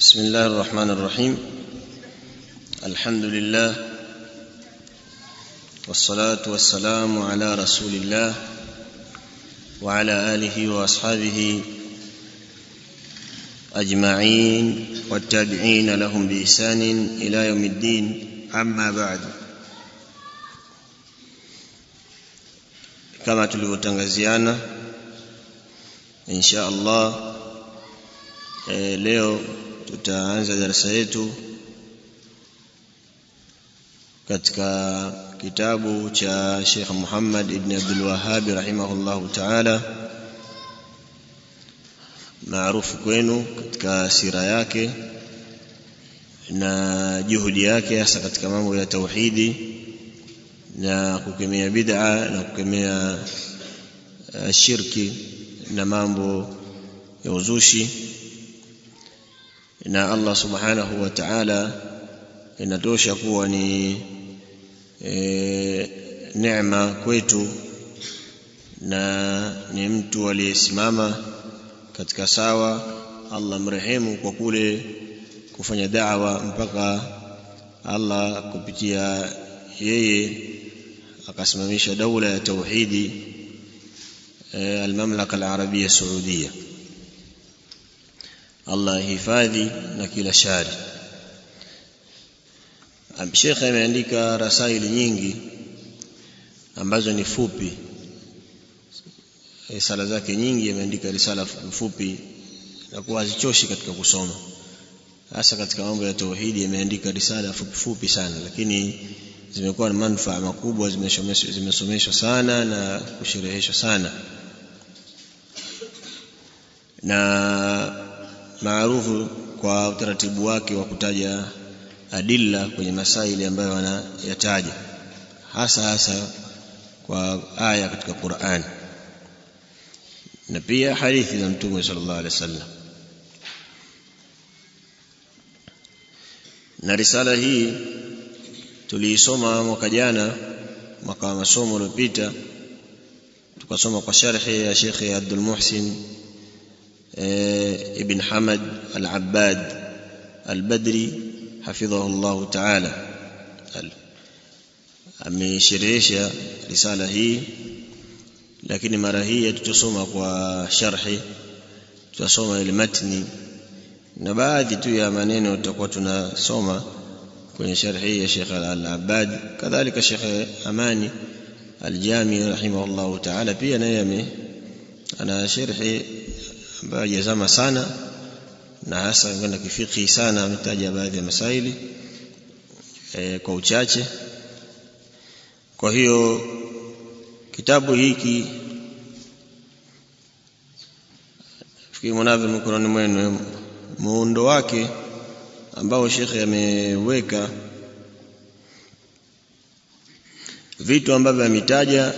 بسم الله الرحمن الرحيم الحمد لله والصلاة والسلام على رسول الله وعلى آله وأصحابه أجمعين والتابعين لهم بإحسان إلى يوم الدين أما بعد كما tulivyotangaziana insha Allah e, leo tutaanza darasa yetu katika kitabu cha Sheikh Muhammad ibn Abdul Wahhab rahimahullahu ta'ala maarufu kwenu katika sira yake na juhudi yake hasa katika mambo ya tauhidi na kukemea bid'a na kukemea uh, shirki na mambo ya uzushi na Allah subhanahu wa ta'ala inatosha kuwa ni e, neema kwetu na ni mtu aliyesimama katika sawa Allah mrehemu kwa kule kufanya da'wa mpaka Allah kupitia yeye akasimamisha daula ya tauhidi e, almamlaka alarabia saudia Allah hifadhi na kila shari Sheikh ameandika rasaili nyingi ambazo ni fupi risala zake nyingi ameandika risala fupi na kuwa hazichoshi katika kusoma hasa katika mambo ya tauhidi ameandika risala fupi fupi sana lakini zimekuwa na manufaa makubwa zimesomeshwa sana na kushereheshwa sana na maarufu kwa utaratibu wake wa kutaja adilla kwenye masaili ambayo wanayataja hasa hasa kwa aya katika Qur'an na pia hadithi za Mtume sallallahu alaihi wasallam na risala hii tuliisoma mwaka jana mwaka wa masomo uliopita tukasoma kwa sharhi ya Sheikh Abdul Muhsin ابن حمد العباد البدري حفظه الله تعالى amesherehesha risala hii lakini mara hii tutasoma kwa sharhi tutasoma ile matni na baadhi tu ya maneno tutakuwa tunasoma kwenye sharhi ya Sheikh Al-Abbad kadhalika Sheikh Amani Al-Jami rahimahullah ta'ala pia naye ana sharhi ambayo hajazama sana na hasa kwenda kifiki sana ametaja baadhi ya masaili e, kwa uchache kwa hiyo kitabu hiki fikiri mnavyo mikononi mwenu muundo wake ambao shekhe ameweka vitu ambavyo ametaja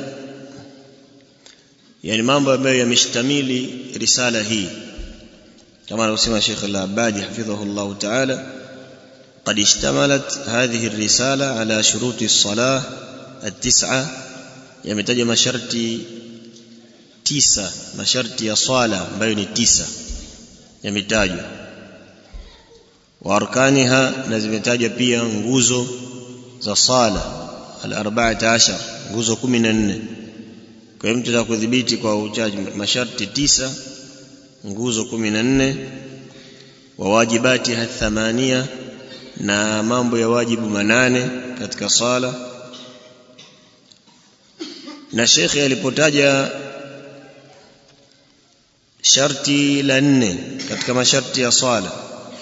yani mambo ambayo yameshtamili risala hii kama anavyosema Sheikh Al-Abadi hafidhahu Allah Ta'ala قد اشتملت هذه الرسالة على شروط الصلاة التسعة يمتج masharti tisa masharti ya swala ambayo ni tisa yametajwa wa arkaniha na zimetajwa pia nguzo za sala al-14 nguzo 14 kwa hiyo mtu kudhibiti kwa uchaji masharti tisa nguzo kumi na nne wa wajibati thamania na mambo ya wajibu manane katika sala na shekhe alipotaja sharti la nne katika masharti ya sala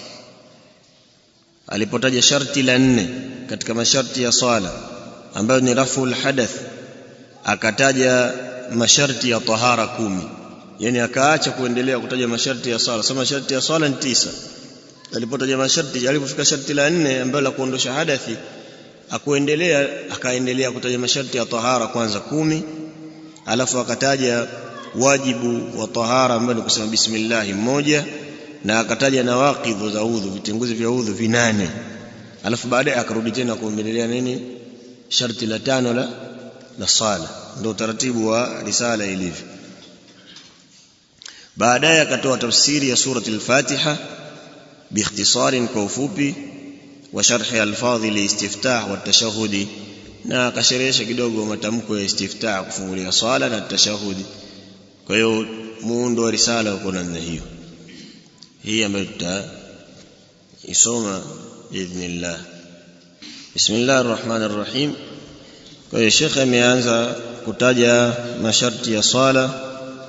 alipotaja sharti la nne katika masharti ya sala ambayo ni raful hadath akataja masharti ya tahara kumi yani akaacha kuendelea kutaja masharti ya swala sema masharti ya swala ni tisa alipotaja masharti alipofika sharti la nne ambalo la kuondosha hadathi akuendelea akaendelea kutaja masharti ya tahara kwanza kumi alafu akataja wajibu wa tahara ambao ni kusema bismillah mmoja na akataja nawaqidhu za udhu vitenguzi vya udhu vinane alafu baadaye akarudi tena kuendelea nini sharti la tano la la sala ndio utaratibu wa risala ilivyo baadaye akatoa tafsiri ya surati al-Fatiha باختصار كوفوبي وشرح الفاظ الاستفتاح والتشهد na akasherehesha kidogo matamko ya istiftah kufungulia swala na tashahudi kwa hiyo muundo wa risala uko namna hiyo hii ambayo tutaisoma biidhnillah bismillahir rahmanir rahim kwa hiyo shekhe ameanza kutaja masharti ya swala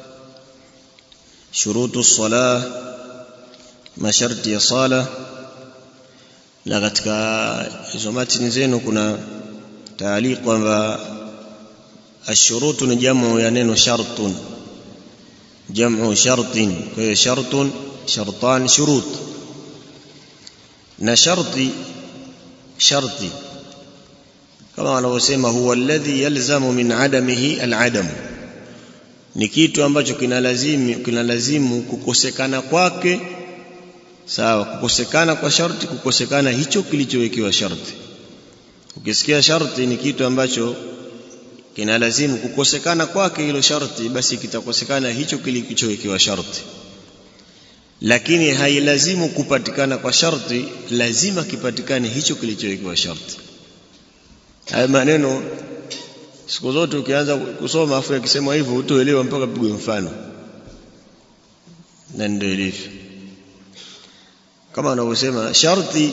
shurutu salah masharti ya sala na katika hizo matini zenu kuna taaliq kwamba ashurutu ni jamu ya neno shartun jamu shartin kwa hiyo shartun shartan shurut na sharti sharti kama wanavyosema huwa alladhi yalzamu min adamihi aladam ni kitu ambacho kinalazimu kinalazimu kukosekana kwake sawa kukosekana kwa sharti kukosekana hicho kilichowekewa sharti ukisikia sharti ni kitu ambacho kinalazimu kukosekana kwake hilo sharti basi kitakosekana hicho kilichowekewa sharti lakini hailazimu kupatikana kwa sharti lazima kipatikane hicho kilichowekewa sharti haya maneno siku zote ukianza kusoma afu yakisema hivyo utaelewa mpaka pigwe mfano na ndio ilivyo kama wanavyosema sharti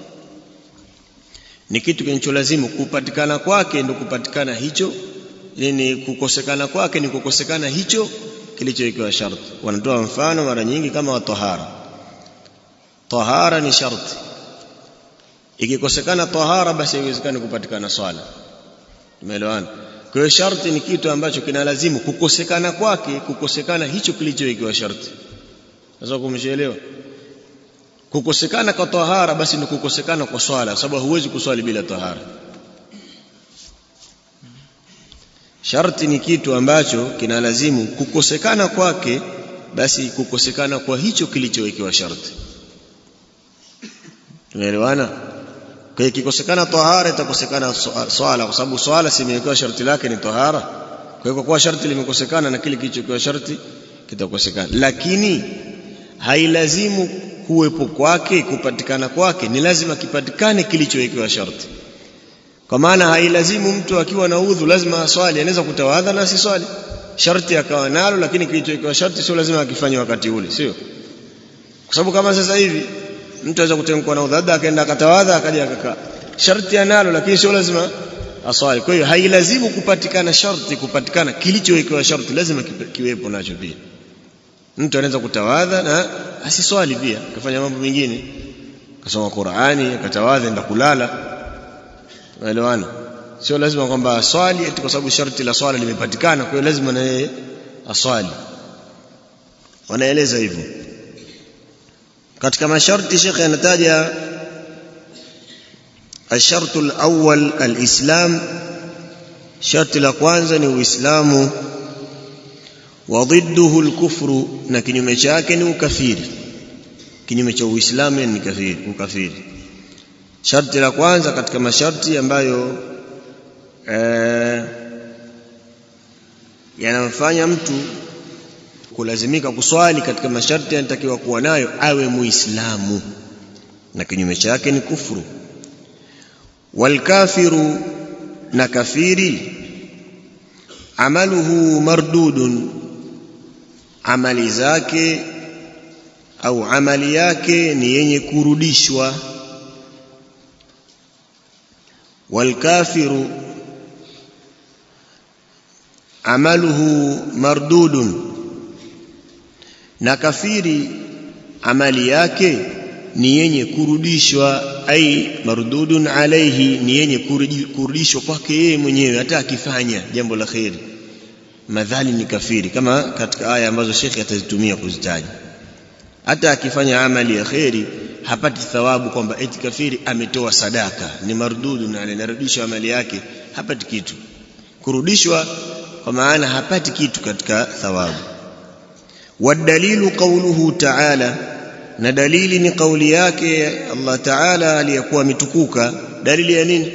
ni kitu kinacholazimu kupatikana kwake ndio kupatikana hicho ni kukosekana kwake ni kukosekana hicho kilichowekewa sharti wanatoa mfano mara nyingi kama wa tahara tahara ni sharti ikikosekana tahara basi haiwezekani kupatikana swala tumeelewana kwa hiyo sharti ni kitu ambacho kinalazimu kukosekana kwake kukosekana hicho kilichowekewa sharti sasa kumshaelewa kukosekana kwa tahara basi ni kukosekana kwa swala sababu huwezi kuswali bila tahara sharti ni kitu ambacho kinalazimu kukosekana kwake basi kukosekana kwa hicho kilichowekewa sharti tumeelewana kwa hiyo kikosekana tahara itakosekana swala kwa sababu swala simewekewa sharti lake ni tahara kwa hiyo kwa kuwa sharti limekosekana na kile kilichowekewa sharti kitakosekana lakini hailazimu kuwepo kwake kupatikana kwake ni lazima kipatikane kilichowekewa sharti kwa maana hailazimu mtu akiwa na udhu lazima aswali anaweza kutawadha na asiswali sharti akawa nalo lakini kilichowekewa sharti sio lazima akifanye wakati ule sio kwa sababu kama sasa hivi mtu aweza kutemkwa na udhu labda akaenda akatawadha akaja akakaa sharti analo lakini sio lazima aswali kwa hiyo hailazimu kupatikana sharti kupatikana kilichowekewa sharti lazima kiwepo nacho pia mtu anaweza kutawadha na asiswali pia akafanya mambo mengine akasoma Qur'ani akatawadha enda kulala unaelewana sio lazima kwamba aswali eti kwa sababu sharti la swala limepatikana kwa hiyo lazima na yeye aswali wanaeleza hivyo katika masharti shekhe anataja الشرط الأول الإسلام شرط la kwanza ni uislamu وضده الكفر na kinyume chake ni ukafiri kinyume cha uislamu ni kafiri ukafiri sharti la kwanza katika masharti ambayo eh, yanamfanya mtu kulazimika kuswali katika masharti yanatakiwa kuwa nayo awe muislamu na kinyume chake ni kufuru walkafiru na kafiri amaluhu mardudun amali zake au amali yake ni yenye kurudishwa walkafiru amaluhu mardudun na kafiri amali yake ni yenye kurudishwa ai mardudun alaihi ni yenye kurudishwa kwake yeye mwenyewe hata akifanya jambo la kheri madhali ni kafiri kama katika aya ambazo shekhe atazitumia kuzitaja hata akifanya amali ya kheri hapati thawabu kwamba eti kafiri ametoa sadaka ni mardudu na anarudishwa amali yake hapati kitu kurudishwa kwa maana hapati kitu katika thawabu wadalilu qawluhu ta'ala na dalili ni kauli yake Allah Ta'ala aliyakuwa ametukuka dalili ya nini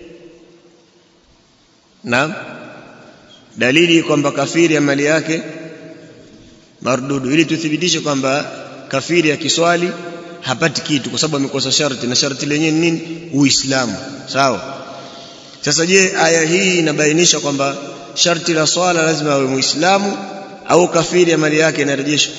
naam dalili kwamba kafiri amali yake mardudu ili tuthibitishe kwamba kafiri akiswali hapati kitu kwa sababu amekosa sharti na sharti lenyewe ni nini uislamu sawa sasa je aya hii inabainisha kwamba sharti la swala lazima awe muislamu au kafiri amali yake inarejeshwa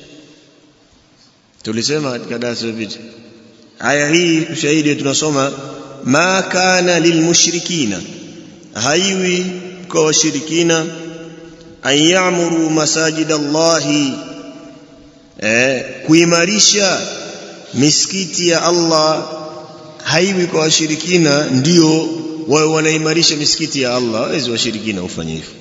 tulisema katika darasa lililopita aya hii ushahidi tunasoma ma kana lilmushrikina haiwi kwa washirikina an ya'muru masajid Allahi eh, kuimarisha misikiti ya Allah haiwi kwa washirikina ndio wawe wanaimarisha misikiti ya Allah hawezi washirikina ufanye hivyo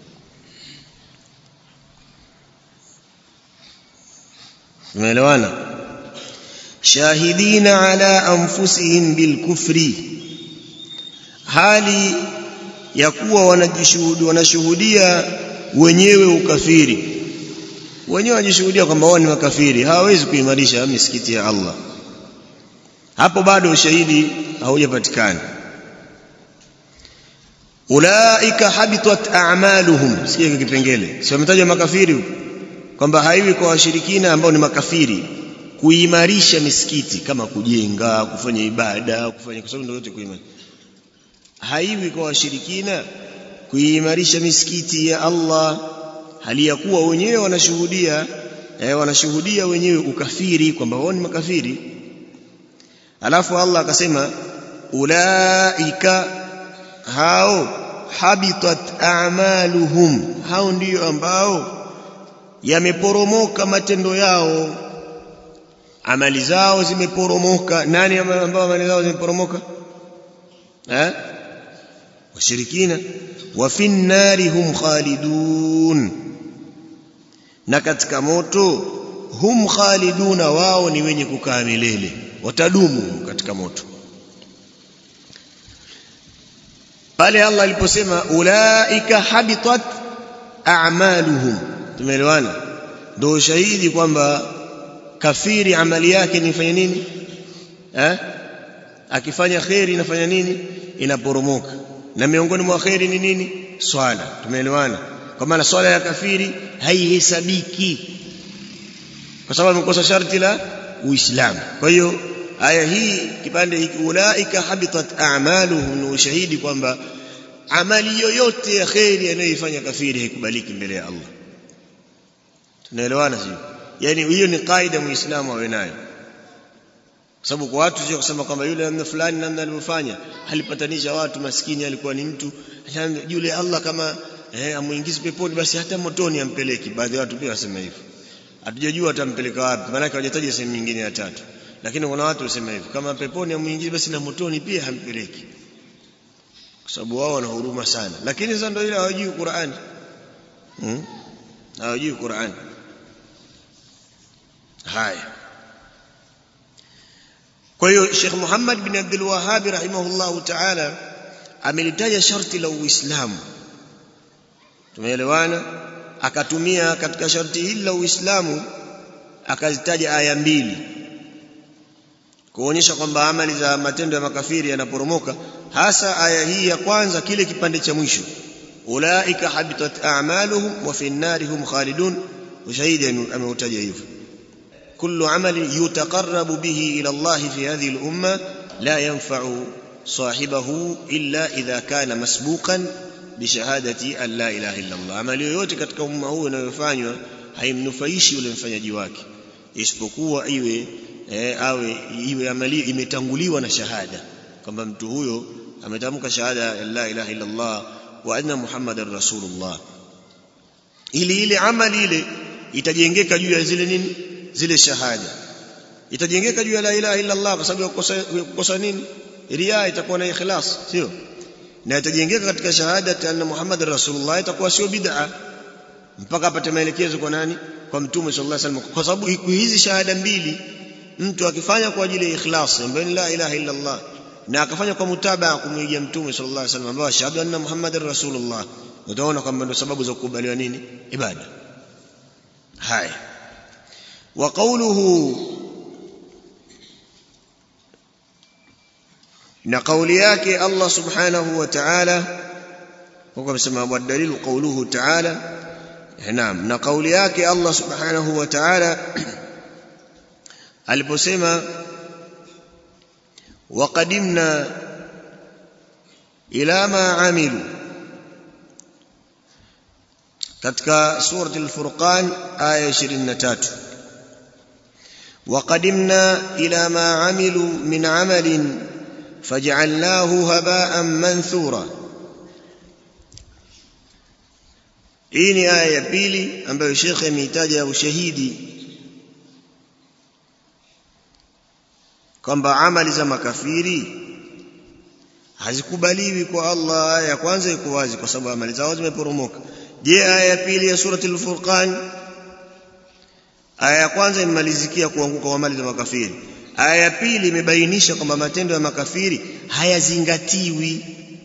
umeelewana shahidina ala anfusihim bilkufri hali ya kuwa wanajishuhudia wanashuhudia wenyewe ukafiri wenyewe wanajishuhudia kwamba wao ni makafiri hawawezi kuimarisha misikiti ya Allah hapo bado ushahidi haujapatikana ulaika habitat a'maluhum sikia kipengele si wametajwa makafiri kwamba haiwi kwa washirikina ambao ni makafiri kuimarisha misikiti kama kujenga kufanya ibada kufanya kwa sababu ndio yote kuimarisha haiwi kwa washirikina kuimarisha misikiti ya Allah hali ya kuwa wenyewe wanashuhudia eh, wanashuhudia wenyewe ukafiri kwamba wao ni makafiri alafu Allah akasema ulaika hao habitat a'maluhum hao ndio ambao yameporomoka matendo yao amali zao zimeporomoka nani ambao amali zao zimeporomoka eh washirikina wa fin nari hum khalidun na katika moto hum khaliduna wao ni wenye kukaa milele watadumu katika moto pale Allah aliposema ulaika habitat a'maluhum tumeelewana ndio shahidi kwamba kafiri amali yake nifanya nini eh akifanya khairi inafanya nini inaporomoka na miongoni mwa khairi ni nini swala tumeelewana kwa maana swala ya kafiri haihesabiki kwa sababu amekosa sharti la uislamu kwa hiyo aya hii kipande hiki ulaika habitat a'maluhum ni ushahidi kwamba amali yoyote ya khairi anayoifanya kafiri haikubaliki mbele ya Allah tunaelewana sio yani hiyo ni kaida muislamu awe nayo kwa sababu kwa watu sio kusema kwamba yule namna fulani namna alivyofanya alipatanisha watu maskini alikuwa ni mtu yule Allah kama eh, amuingize peponi basi hata motoni ampeleki baadhi ya watu pia wasema hivyo hatujajua atampeleka wapi maana hawajataja sehemu nyingine ya tatu lakini kuna watu wasema hivyo kama peponi amuingize basi na motoni pia hampeleki kwa sababu wao wana huruma sana lakini sasa ndio ile hawajui Qur'ani hmm? hawajui Qur'ani haya kwa hiyo Sheikh Muhammad bin Abdul Wahhab rahimahullahu ta'ala amelitaja sharti la Uislamu tumeelewana akatumia katika sharti hili la Uislamu akazitaja aya mbili kuonyesha kwamba amali za matendo ya makafiri yanaporomoka hasa aya hii ya kwanza kile kipande cha mwisho ulaika habitat a'maluhum wa fi an-nari hum khalidun ushahidi ameutaja hivyo كل عمل يتقرب به إلى الله في هذه الأمة لا ينفع صاحبه إلا إذا كان مسبوقا بشهادة أن لا إله إلا الله عمل yoyote katika umma huu unayofanywa haimnufaishi yule mfanyaji wake isipokuwa iwe eh, awe iwe amali imetanguliwa na shahada kwamba mtu huyo ametamka shahada ya la ilaha illa Allah wa anna muhammadar rasulullah ili ile amali ile itajengeka juu ya zile nini zile shahada itajengeka juu ya la ilaha illa Allah kwa sababu ya kukosa nini ria itakuwa na ikhlas sio na itajengeka katika shahada anna Muhammad rasulullah itakuwa sio bid'a mpaka apate maelekezo kwa nani kwa mtume sallallahu alaihi wasallam kwa sababu hizi shahada mbili mtu akifanya kwa ajili ya ikhlas ambayo ni la ilaha illa Allah na akafanya kwa mutabaa kumwigia mtume sallallahu alaihi wasallam ambao shahada anna Muhammad rasulullah utaona kwamba ndio sababu za kukubaliwa nini ibada haya وقوله na kauli yake Allah subhanahu wa ta'ala huko amesema wa dalilu qawluhu ta'ala naam na kauli yake Allah subhanahu wa ta'ala aliposema waqadimna ila ma amilu katika surati al-furqan aya 23 وقدمنا إلى ما عملوا من عمل فجعلناه هباء منثورا hii ni aya ya pili ambayo shekhe ameitaja ushahidi kwamba amali za makafiri hazikubaliwi kwa Allah aya ya kwanza iko wazi kwa sababu amali zao zimeporomoka je aya ya pili ya surati al-furqan aya ya kwanza imemalizikia kuanguka kwa amali za makafiri aya ya pili imebainisha kwamba matendo ya makafiri hayazingatiwi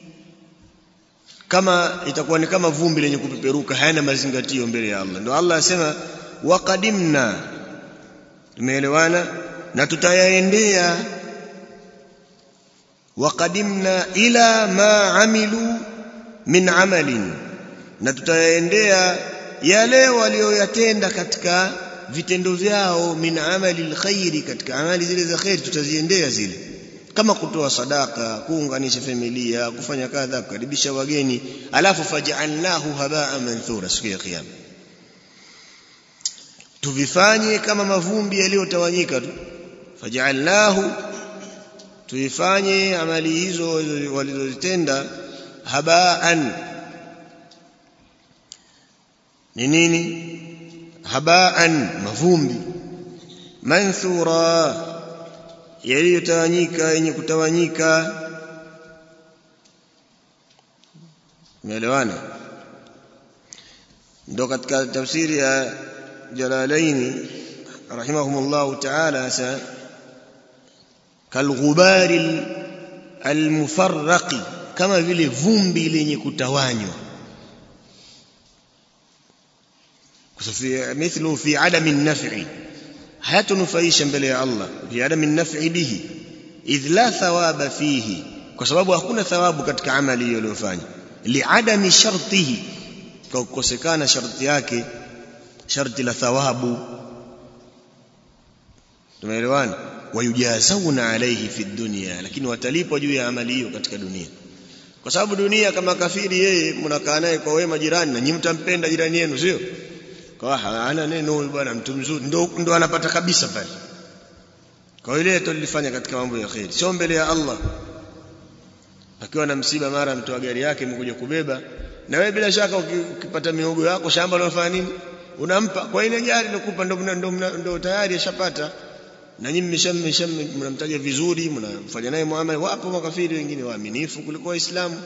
kama itakuwa ni kama vumbi lenye kupeperuka hayana mazingatio mbele ya Allah ndio Allah asema waqadimna tumeelewana na tutayaendea waqadimna ila ma amilu min amalin na tutayaendea yale walioyatenda katika vitendo vyao min amali alkhairi katika amali zile za khairi tutaziendea zile kama kutoa sadaka kuunganisha familia kufanya kadha kukaribisha wageni alafu faj'alnahu habaa manthura siku ya kiyama tuvifanye kama mavumbi yaliyotawanyika tu faj'alnahu tuifanye amali hizo walizozitenda habaan ni nini habaan mavumbi manthura yaliyotawanyika yenye kutawanyika umeelewana ndo katika tafsiri ya jalalaini rahimahumullah ta'ala sa kalghubari almufarraqi kama vile vumbi lenye kutawanywa مثله في عدم النفع hayatunufaisha mbele ya Allah fi adami nafi bihi idh la thawaba fihi kwa sababu hakuna thawabu katika amali hiyo aliyofanya liadami shartihi kwa kukosekana sharti yake sharti la thawabu tumeelewana wayujazawna alayhi fi dunya lakini watalipwa juu ya amali hiyo katika dunia kwa sababu dunia kama kafiri yeye mnakaa naye kwa wema jirani na nyinyi mtampenda jirani yenu sio kwa hana neno huyu bwana mtu mzuri ndo, ndo anapata kabisa pale kwa ile tulifanya katika mambo ya khair sio mbele ya Allah akiwa na msiba mara mtoa gari yake imekuja kubeba na wewe bila shaka ukipata miogo yako shamba unafanya nini unampa kwa ile gari lokupa ndo, ndo, ndo tayari ashapata na nyinyi mmesha mnamtaja vizuri mnamfanya naye muamala wapo makafiri wengine waaminifu kuliko waislamu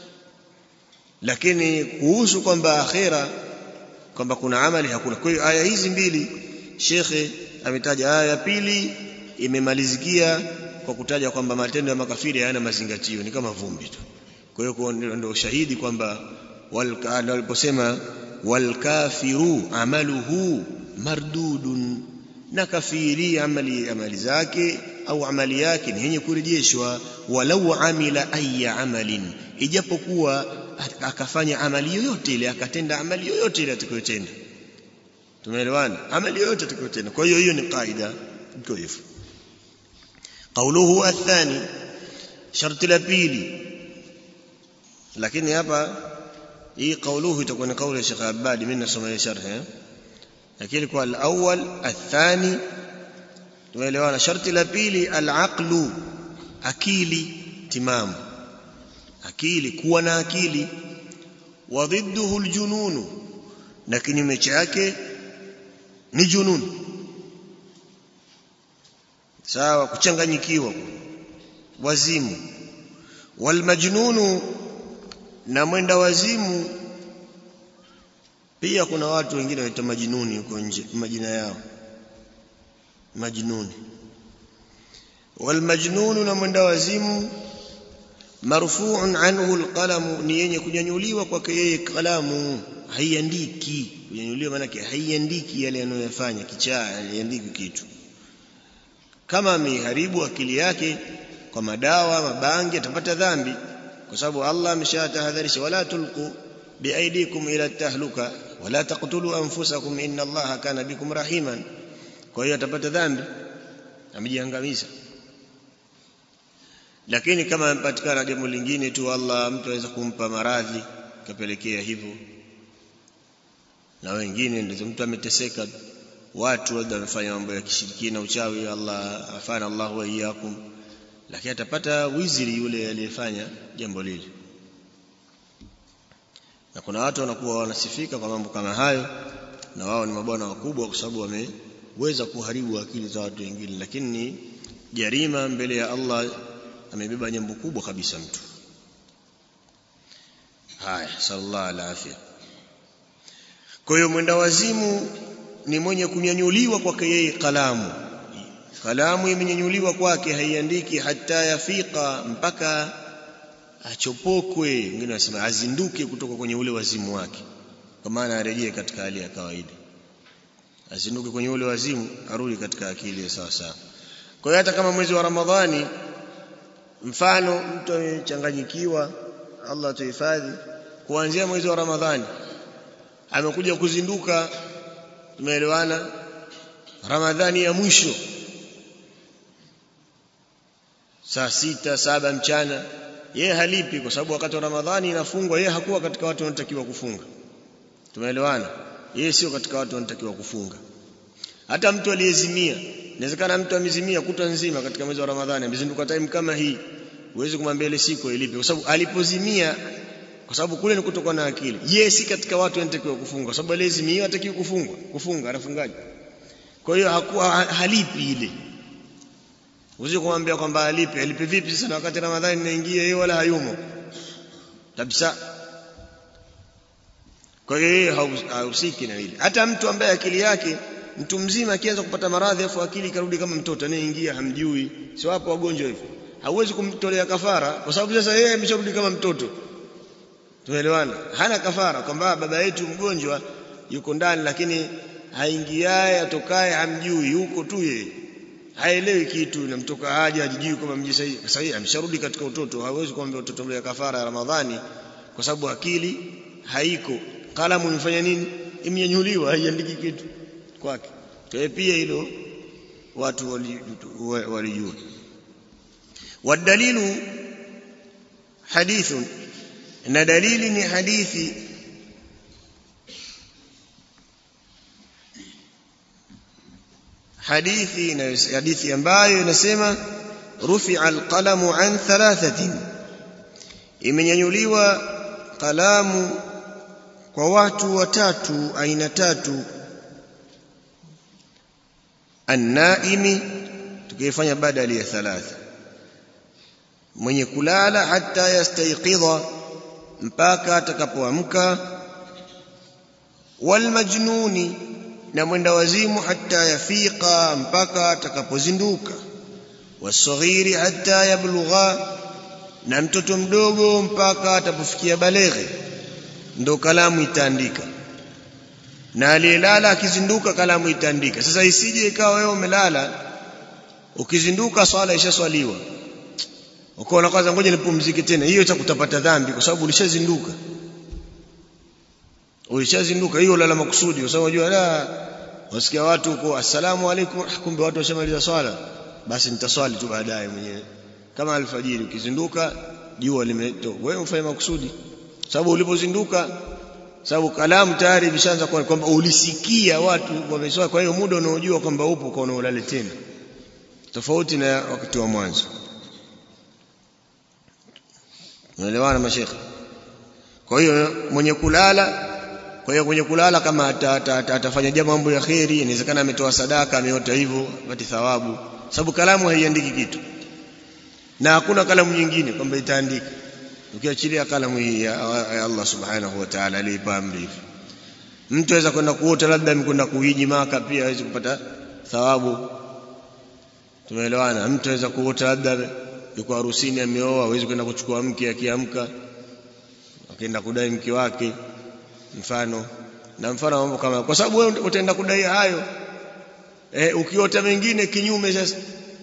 lakini kuhusu kwamba akhera kwamba kuna amali hakuna kwa hiyo aya hizi mbili shekhe ametaja aya ya pili imemalizikia kwa kutaja kwamba matendo ya makafiri hayana mazingatio ni kama vumbi tu kwa hiyo ndio shahidi kwamba waliposema walkafiru amaluhu mardudun na kafiri amali amali zake au amali yake ni yenye kurejeshwa walau amila aya amalin ijapokuwa akafanya amali yoyote ile akatenda amali yoyote ile atakayotenda tumeelewana amali yoyote atakayotenda kwa hiyo hiyo ni kaida iko hivyo قوله الثاني شرط la pili lakini hapa hii قوله itakuwa ni kauli ya Sheikh Abadi mimi nasoma sharh eh lakini kwa al-awwal athani tumeelewana sharti la pili al-aqlu akili timamu akili kuwa na akili wa dhidduhu al-junun na kinyume chake ni junun sawa kuchanganyikiwa wazimu walmajnunu na mwenda wazimu pia kuna watu wengine waitwa majinuni huko nje majina yao majnuni walmajnunu na mwenda wazimu marfu'un anhu alqalamu ni yenye kunyanyuliwa kwake yeye kalamu haiandiki kunyanyuliwa maana yake haiandiki yale anayofanya kichaa haiandiki kitu kama ameharibu akili yake kwa madawa mabangi atapata dhambi kwa sababu Allah ameshatahadharisha wala tulqu biaidikum ila tahluka wala taqtulu anfusakum inna Allaha kana bikum rahiman kwa hiyo atapata dhambi amejiangamiza lakini kama amepatikana jambo lingine tu Allah mtu aweza kumpa maradhi kapelekea hivyo na wengine ndio mtu ameteseka watu labda wamefanya mambo ya kishirikina uchawi Allah afana Allah wa iyyakum lakini atapata wiziri yule aliyefanya jambo lile na kuna watu wanakuwa wanasifika kwa mambo kama hayo na wao ni mabwana wakubwa kwa sababu wameweza kuharibu akili za watu wengine lakini ni jarima mbele ya Allah amebeba jambo kubwa kabisa mtu haya sallallahu alaihi kwa hiyo mwenda wazimu ni mwenye kunyanyuliwa kwake yeye kalamu kalamu imenyanyuliwa kwake haiandiki hata yafika mpaka achopokwe wengine wanasema azinduke kutoka kwenye ule wazimu wake kwa maana arejee katika hali ya kawaida azinduke kwenye ule wazimu arudi katika akili ya sawa sawa kwa hiyo hata kama mwezi wa Ramadhani mfano mtu amechanganyikiwa Allah tuhifadhi kuanzia mwezi wa Ramadhani amekuja kuzinduka tumeelewana Ramadhani ya mwisho saa sita saba mchana yeye halipi kwa sababu wakati wa Ramadhani inafungwa yeye hakuwa katika watu wanatakiwa kufunga tumeelewana yeye sio katika watu wanatakiwa kufunga hata mtu aliyezimia inawezekana mtu amezimia kutwa nzima katika mwezi wa Ramadhani amezinduka time kama hii huwezi kumwambia ile siku ilipe kwa sababu alipozimia kwa sababu kule ni kutoka na akili yeye si katika watu wanatakiwa kufunga kwa sababu aliyezimia hatakiwi kufungwa kufunga anafungaje kwa hiyo hakuwa halipi ile Uweze kumwambia kwamba alipe, alipe vipi sasa wakati Ramadhani inaingia yeye wala hayumo. Kabisa. Kwa hiyo yeye hahusiki na hili. Hata mtu ambaye akili yake mtu mzima akianza kupata maradhi afu akili ikarudi kama mtoto anayeingia hamjui. Si wapo wagonjwa hivyo. Hauwezi kumtolea kafara kwa sababu sasa yeye amesharudi kama mtoto. Tumeelewana? Hana kafara kwamba baba yetu mgonjwa yuko ndani lakini haingiaye atokaye hamjui yuko tu yeye haelewi kitu namtoka haja hajijui kama mji sahihi sahihi amesharudi katika utoto hawezi kuambia utoto ya kafara ya Ramadhani kwa sababu akili haiko kalamu imefanya nini imenyanyuliwa haiandiki kitu kwake kwa pia hilo watu walijua wadalilu hadithun na dalili ni hadithi hadithi na hadithi ambayo inasema rufi'a alqalamu an thalathatin imenyanyuliwa kalamu kwa watu watatu aina tatu annaimi tukifanya badali ya thalatha mwenye kulala hata yastayqidha mpaka atakapoamka walmajnuni na mwenda wazimu hata yafika mpaka atakapozinduka wasaghiri hata yablugha na mtoto mdogo mpaka atapofikia baleghe ndo kalamu itaandika na aliyelala akizinduka kalamu itaandika sasa isije ikawa wewe umelala ukizinduka swala ishaswaliwa ukaona kwanza ngoja nipumzike tena hiyo itakutapata dhambi kwa sababu ulishazinduka ulishazinduka hiyo lala makusudi kwa sababu unajua la wasikia watu huko assalamu alaikum kumbe watu washamaliza swala basi nitaswali tu baadaye mwenyewe kama alfajiri ukizinduka jua limetoka wewe ufanye makusudi sababu ulipozinduka sababu kalamu tayari imeshaanza kwamba ulisikia watu wameswali kwa hiyo muda unaojua kwamba upo kwa unaolale tena tofauti na wakati wa mwanzo unaelewana mashekhe kwa hiyo mwenye kulala kwa hiyo kwenye kulala kama atafanya jambo mambo ya kheri inawezekana ametoa sadaka ameota hivyo apate thawabu sababu kalamu haiandiki kitu na hakuna kalamu nyingine kwamba itaandika ukiachilia kalamu hii ya Allah subhanahu wa ta'ala aliipa amri mtu aweza kwenda kuota labda amekwenda kuhiji maka pia hawezi kupata thawabu tumeelewana mtu aweza kuota labda yuko harusini ameoa hawezi kwenda kuchukua mke akiamka akaenda kudai mke wake mfano na mfano mambo kama kwa sababu wewe utaenda kudai hayo eh, ukiota mengine kinyume sasa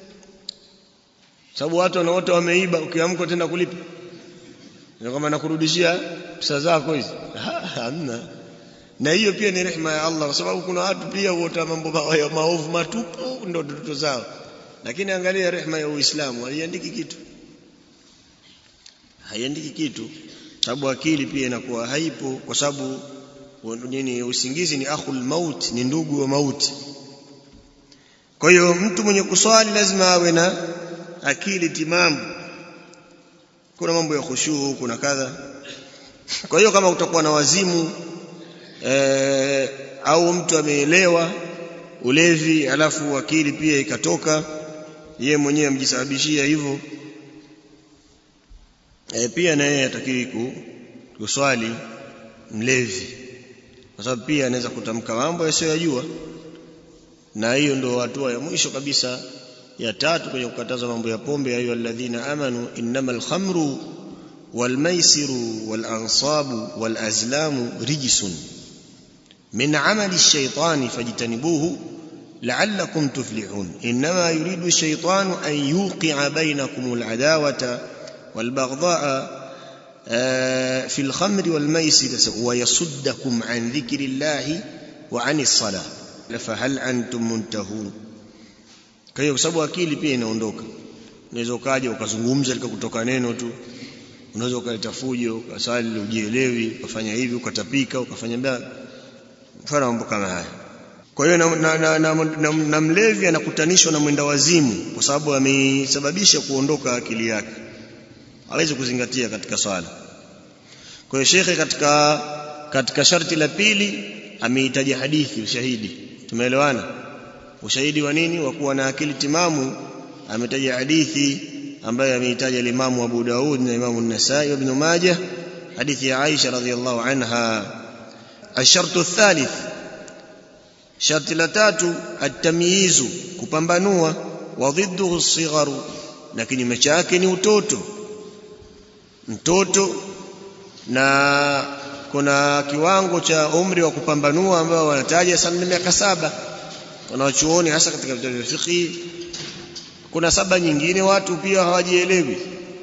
sababu watu wanaota wameiba ukiamka utaenda kulipa ndio kama nakurudishia pesa zako hizi hamna na hiyo pia ni rehema ya Allah kwa sababu kuna watu pia huota mambo ya maovu matupu ndio ndoto zao lakini angalia rehma ya Uislamu haiandiki kitu haiandiki kitu sababu akili pia inakuwa haipo kwa sababu nini usingizi ni akhul maut ni ndugu wa mauti kwa hiyo mtu mwenye kuswali lazima awe na akili timamu kuna mambo ya khushuu kuna kadha kwa hiyo kama utakuwa na wazimu e, au mtu ameelewa ulevi alafu akili pia ikatoka yeye mwenyewe amjisababishia hivyo e, pia na yeye atakiwi kuswali mlevi kwa sababu pia anaweza kutamka mambo yasiyoyajua na hiyo ndio hatua ya mwisho kabisa ya tatu kwenye kukataza mambo ya pombe ayu alladhina amanu innamal khamru wal maisiru wal ansabu wal azlamu rijsun min amali ash-shaytani fajtanibuhu la'allakum tuflihun inma yuridu ash-shaytanu an yuqi'a bainakum al-adawata wal baghdha'a في الخمر والميسر ويصدكم عن ذكر الله وعن الصلاة فهل أنتم منتهون kwa hiyo kwa sababu akili pia inaondoka unaweza ukaja ukazungumza likakutoka neno tu unaweza ukaleta fujo ukasali ujielewi ukafanya hivi ukatapika ukafanya mbaya mfano mambo kama haya kwa hiyo na, na, na, na, na, na mlevi anakutanishwa na mwenda wazimu kwa sababu amesababisha kuondoka akili yake hawezi kuzingatia katika swala kwa hiyo shekhe katika katika sharti la pili ameitaja hadithi ushahidi tumeelewana ushahidi wa nini wa kuwa na akili timamu ametaja hadithi ambayo ameitaja limamu Abu Daud na Imamu An-Nasa'i ibn Majah hadithi ya Aisha radhiyallahu anha الشرط الثالث شرط la tatu التمييز kupambanua wa ضده الصغر na kinyume chake ni utoto mtoto na kuna kiwango cha umri wa kupambanua ambao wanataja sana miaka saba wanaochuoni hasa katika vitabu vya fiqh kuna saba nyingine watu pia hawajielewi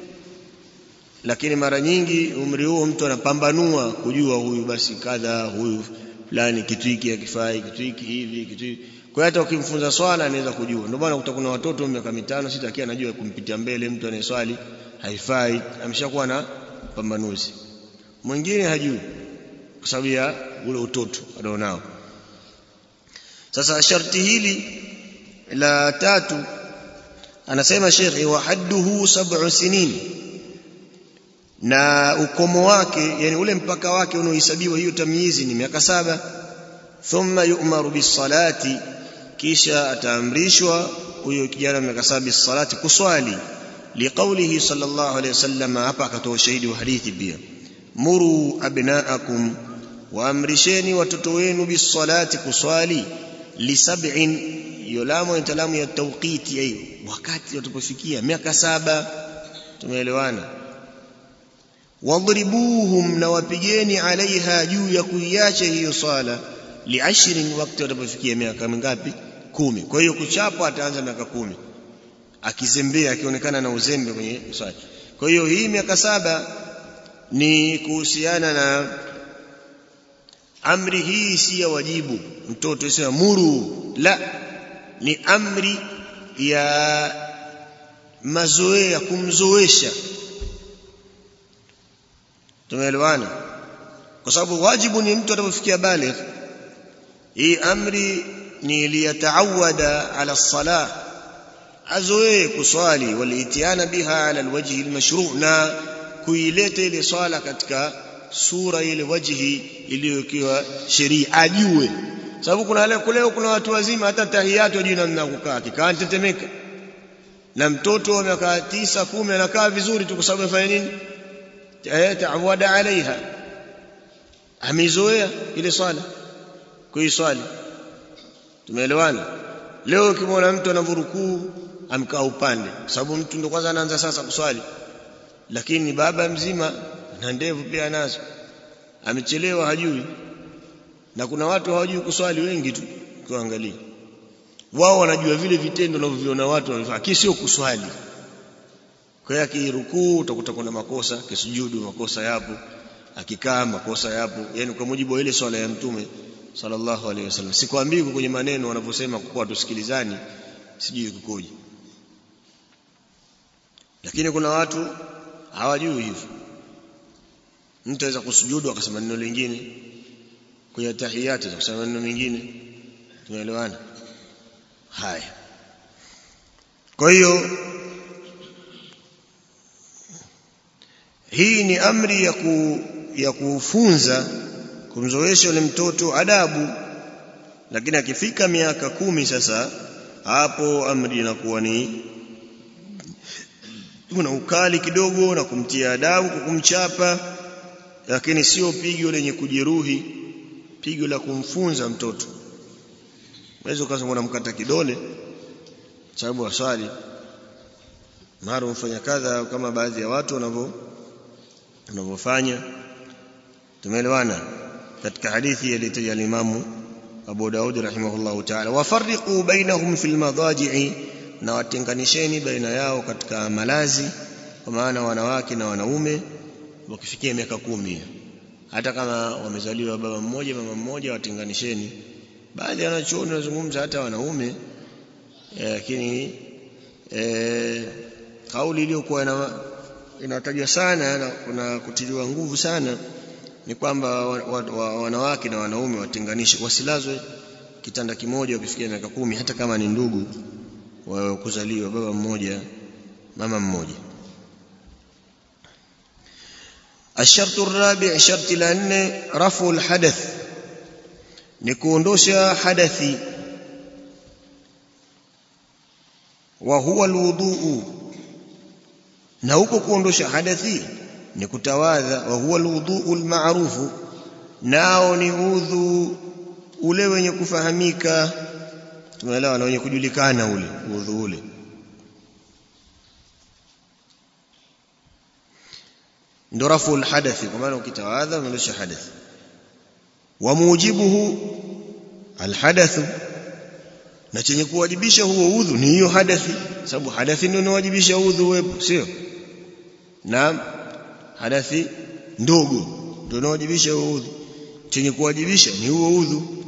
lakini mara nyingi umri huo mtu anapambanua kujua huyu basi kadha huyu fulani kitu hiki hakifai kitu hiki hivi kitu hiki kwa hiyo hata ukimfunza swala anaweza kujua ndio maana utakuta watoto miaka mitano sita akiwa anajua kumpitia mbele mtu anayeswali haifai ameshakuwa na pambanuzi mwingine hajui kwa sababu ya ule utoto alionao sasa sharti hili la tatu anasema shekhi wa hadduhu sab'u sinin na ukomo wake yani ule mpaka wake unaohesabiwa hiyo tamyizi ni miaka saba thumma yu'maru bisalati kisha ataamrishwa huyo kijana miaka saba bisalati kuswali liqaulihi sallallahu alayhi wasallam hapa akatoa ushahidi wa hadithi pia muru abnaakum waamrisheni watoto wenu bisalati kuswali lisab'in yulamu ni talamu ya tawqiti hiyo wakati watapofikia miaka saba tumeelewana wadribuhum na wapigeni alaiha juu ya kuiacha hiyo swala liashrin wakati watapofikia miaka mingapi kumi kwa hiyo kuchapwa ataanza miaka kumi akizembea akionekana na uzembe kwenye swala kwa hiyo hii miaka saba ni kuhusiana na amri hii si ya wajibu mtoto sio muru la ni amri ya mazoea kumzoesha tumeelewana kwa sababu wajibu ni mtu atakapofikia baligh hii amri ni liyataawada ala salah azoee kuswali walitiana biha ala alwajhi almashru' na kuileta ile swala katika sura ile wajhi iliyokiwa sheria ajue sababu kuna leo leo kuna watu wazima hata tahiyatu hajui namna kukaa kikaa tetemeka na mtoto wa miaka tisa kumi anakaa vizuri tu kwa sababu afanya nini taawada alaiha amezoea ile swala kuiswali tumeelewana leo ukimwona mtu anavurukuu amkaa upande kwa sababu mtu ndo kwanza anaanza sasa kuswali lakini baba mzima na ndevu pia anazo amechelewa hajui na kuna watu hawajui kuswali wengi tu kuangalia wao wanajua vile vitendo wanavyoviona watu wanafanya kisi sio kuswali kwa hiyo akirukuu utakuta kuna makosa kisujudu makosa yapo akikaa makosa yapo yani kwa mujibu wa ile swala ya mtume sallallahu alaihi wasallam sikwambii kwenye maneno wanavyosema kwa tusikilizani sijui kukoje lakini kuna watu hawajui hivyo mtu aweza kusujudu akasema neno lingine kwenye tahiyati akasema neno mengine tunaelewana haya kwa hiyo hii ni amri ya ku, ya kufunza kumzoesha yule mtoto adabu lakini akifika miaka kumi sasa hapo amri inakuwa ni kuna ukali kidogo na kumtia adabu kwa kumchapa lakini sio pigo lenye kujeruhi pigo la kumfunza mtoto unaweza ukasema unamkata kidole sababu aswali mara umfanya kadha kama baadhi ya watu wanavyo wanavyofanya tumeelewana katika hadithi iliyotaja al-Imamu Abu Daud rahimahullahu ta'ala wafarriqu bainahum fil madaji'i na watenganisheni baina yao katika malazi kwa maana wanawake na wanaume wakifikia miaka kumi hata kama wamezaliwa baba mmoja mama mmoja watenganisheni baadhi ya wanachuoni wanazungumza hata wanaume lakini e, kauli iliyokuwa inatajwa sana na kuna kutiliwa nguvu sana ni kwamba wa, wa, wa, wanawake na wanaume watenganishe wasilazwe kitanda kimoja ukifikia miaka kumi hata kama ni ndugu wa kuzaliwa baba mmoja mama mmoja الشرط الرابع شرط لأن رفع الحدث نكوندوشا حدثي وهو الوضوء na huko kuondosha hadathi ni kutawadha wa huwa alwudhu almaarufu nao ni udhu ule wenye kufahamika tumeelewa na wenye kujulikana ule udhu ule ndo rafu alhadathi kwa maana ukitawadha unaondosha hadathi wa mujibuhu alhadathu na chenye kuwajibisha huo udhu ni hiyo hadathi sababu hadathi ndio inawajibisha udhu wepo sio naam hadathi ndogo ndio inawajibisha huo udhu chenye kuwajibisha ni huo udhu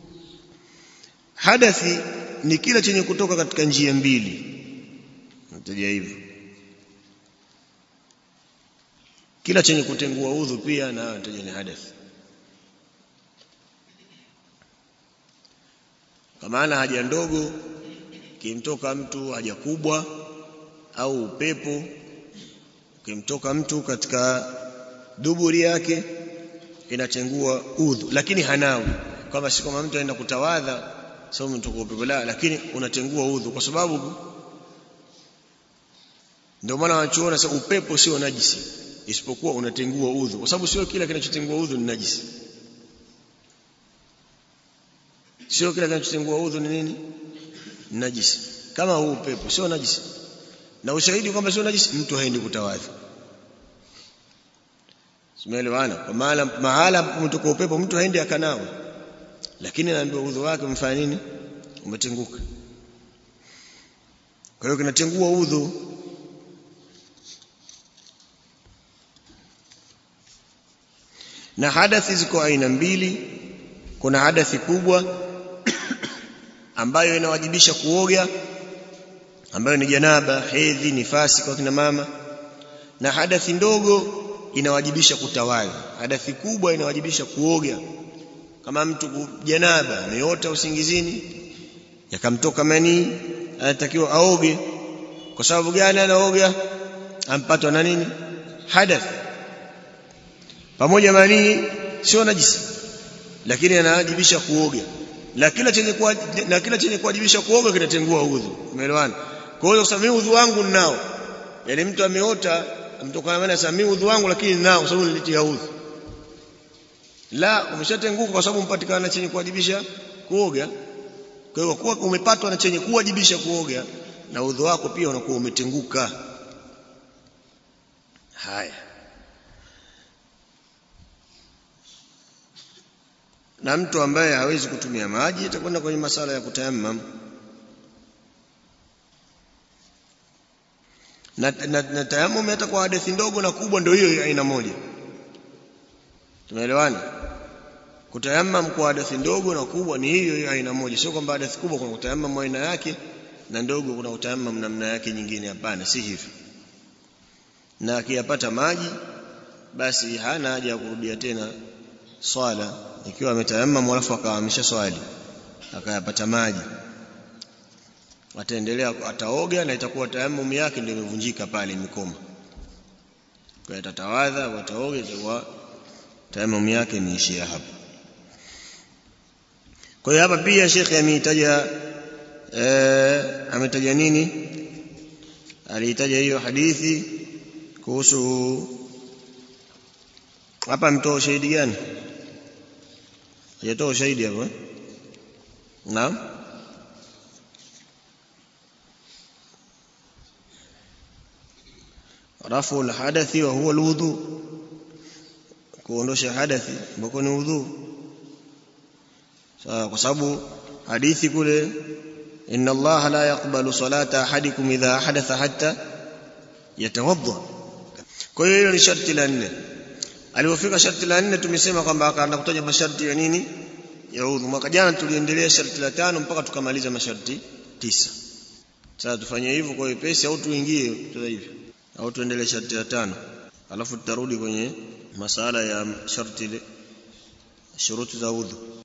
hadathi ni kila chenye kutoka katika njia mbili nataja hivyo kila chenye kutengua udhu pia na nataja ni hadathi kwa maana haja ndogo kimtoka mtu haja kubwa au upepo ukimtoka mtu katika duburi yake inatengua udhu lakini hanawi kama si kama mtu anaenda kutawadha sababu mtu kwa upepo la lakini unatengua udhu kwa sababu ndio maana wanachuona sasa upepo sio najisi isipokuwa unatengua udhu kwa sababu sio kila kinachotengua udhu ni najisi sio kila kinachotengua udhu ni nini najisi kama huu upepo sio najisi na ushahidi kwamba sio najisi mtu haendi kutawadhi Simeelewana kwa maana mahala mtoka upepo mtu haendi akanawa lakini anaambiwa udhu wake umefanya nini umetenguka kwa hiyo kinatengua udhu na hadathi ziko aina mbili kuna hadathi kubwa ambayo inawajibisha kuoga ambayo ni janaba hedhi nifasi kwa kina mama na hadathi ndogo inawajibisha kutawadha hadathi kubwa inawajibisha kuoga kama mtu janaba ameota usingizini yakamtoka manii anatakiwa aoge kwa sababu gani anaoga ampatwa na nini hadath pamoja manii sio najisi lakini anawajibisha kuoga na kila chenye kuwa, na kila chenye kuwajibisha kuoga kinatengua udhu umeelewana kwa hiyo kusema udhu wangu ninao yani mtu ameota mtokana maana sasa mimi udhu wangu lakini ninao sababu nilitia udhu la umeshatenguka kwa sababu mpatikana chenye kuwajibisha kuoga kwa hiyo kuwa umepatwa na chenye kuwajibisha kuoga na udhu wako pia unakuwa umetenguka haya na mtu ambaye hawezi kutumia maji atakwenda kwenye masala ya kutayammam na, na, na tayammum hata kwa hadithi ndogo na kubwa ndio hiyo aina moja tumeelewana kutayammam kwa hadithi ndogo na kubwa ni hiyo hiyo aina moja sio kwamba hadithi kubwa kuna kutayammam aina yake na ndogo kuna kutayammam namna yake nyingine hapana si hivyo na akiyapata maji basi hana haja ya kurudia tena swala ikiwa ametayamam alafu akawa amesha swali akayapata maji ataendelea ataoga na itakuwa tayamum yake ndio imevunjika pale imekoma kwa atatawadha wataoga itakuwa tayamum yake imeishia hapo kwa hiyo hapa pia shekhe ameitaja eh, ametaja nini aliitaja hiyo hadithi kuhusu hapa ametoa ushahidi gani hajatoa ushahidi hapo eh? naam rafu alhadathi wa huwa alwudu kuondosha hadathi ambako ni udhu sawa kwa sababu hadithi kule inna allaha la yaqbalu salata ahadikum idha hadatha hatta yatawadda kwa hiyo hilo ni sharti la nne alipofika sharti la nne tumesema kwamba akaanza kutaja masharti ya nini ya udhu mwaka jana tuliendelea sharti la tano mpaka tukamaliza masharti tisa sasa tufanye hivyo kwa wepesi au tuingie sasa hivi au tuendelee sharti la tano alafu tutarudi kwenye masala ya sharti shuruti za udhu